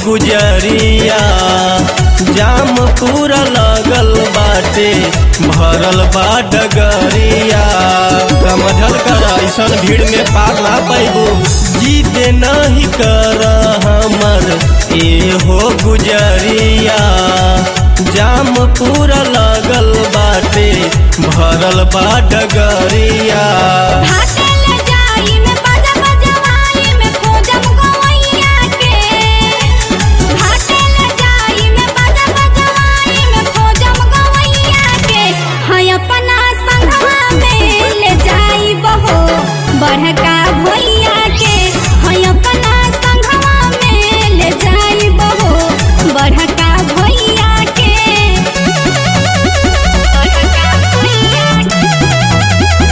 गुजरिया जाम पूरा लगल बाटे भरल बा डगरिया समझल कर ऐसन भीड़ में पार ना पैबू जीते नहीं कर हमर ए हो गुजरिया जाम पूरा लगल बाटे भरल बा डगरिया घाटे ले जाई में बाजा बजवाई में खोजम गवैया के घाटे ले जाई में बाजा बजवाई में खोजम गवैया के है अपना संगवा में ले जाई बहो बड़का भैया के है अपना संगवा में ले जाई बहो बड़का भैया के बड़का भैया के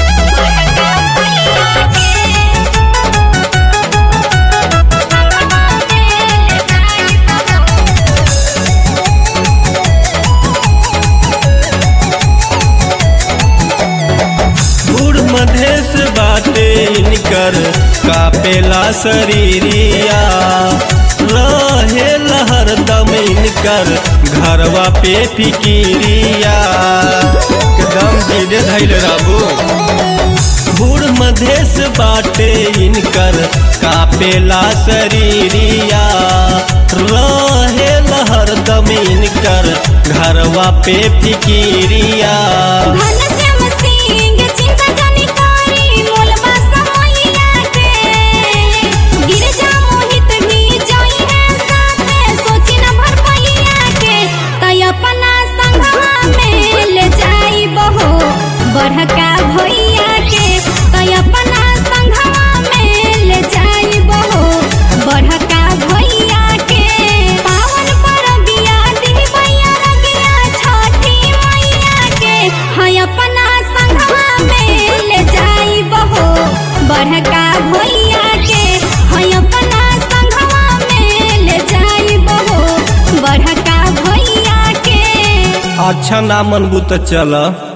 बूढ़ मधेश बाटे इनकर कापेला शरीरिया रहे हरदम इनकर घरवा पे फिकिरिया एकदम धीरे धैल रहबू बूढ़ मधेश बाटे इनकर कापेला शरीरिया रहे हरदम इनकर घरवा पे फिकिरिया घनश्याम सिंह चिंता जानी करी मोलबा समैया के गिरजा मोहित भी जोई है साथे सोची न भर पहिया के तय अपना संगवा में ले जाई बहो बड़का भैया के तय अपना संगवा में ले जाई बहो बड़का भैया के पावन परबिया दी भैया रगिया छठी मैया के है अपना संगवा में ले जाई बहो बड़का भैया के है अपना संगवा में ले जाई बहो बड़का भैया के अच्छा ना मनबू तो चल